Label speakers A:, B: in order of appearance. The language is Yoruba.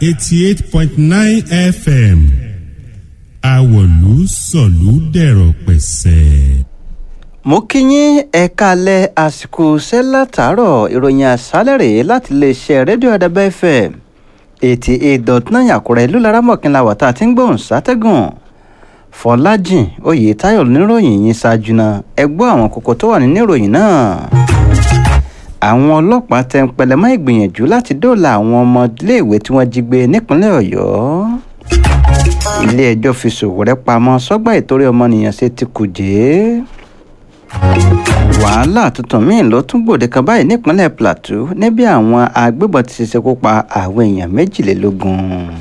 A: eighty eight point nine fm àwọ̀lú sọ̀lú dẹ̀rọ̀ pẹ̀sẹ̀.
B: mo kí yín ẹ kalẹ̀ àsìkò iṣẹ́ látàárọ̀ ìròyìn àṣálẹ̀ rèé láti iléeṣẹ́ rédíò àdàbẹ́ fm eighty eight dot nine àkúrẹ́ ìlú laramọ̀kìnlá wàtá tí ń gbóhùn sátẹ́gùn fọlájìn oyètáyọ̀ níròyìn yín ṣáájú náà ẹ gbọ́ àwọn kókó tó wà nínú ìròyìn náà àwọn ọlọ́pàá tẹ ń pẹlẹmọ́ ìgbìyànjú láti dóòlà àwọn ọmọléèwé tí wọ́n jí gbé nípínlẹ̀ ọ̀yọ́ ilé-ẹjọ́ fi Sowore pamọ́ sọ́gbà ìtorí ọmọnìyàn ṣe ti kùjẹ́ wàhálà tuntun míì ló tún gbòde kan báyìí nípínlẹ̀ Plateau níbi àwọn agbébọn ti ṣekú pa àwọn èèyàn méjìlélógún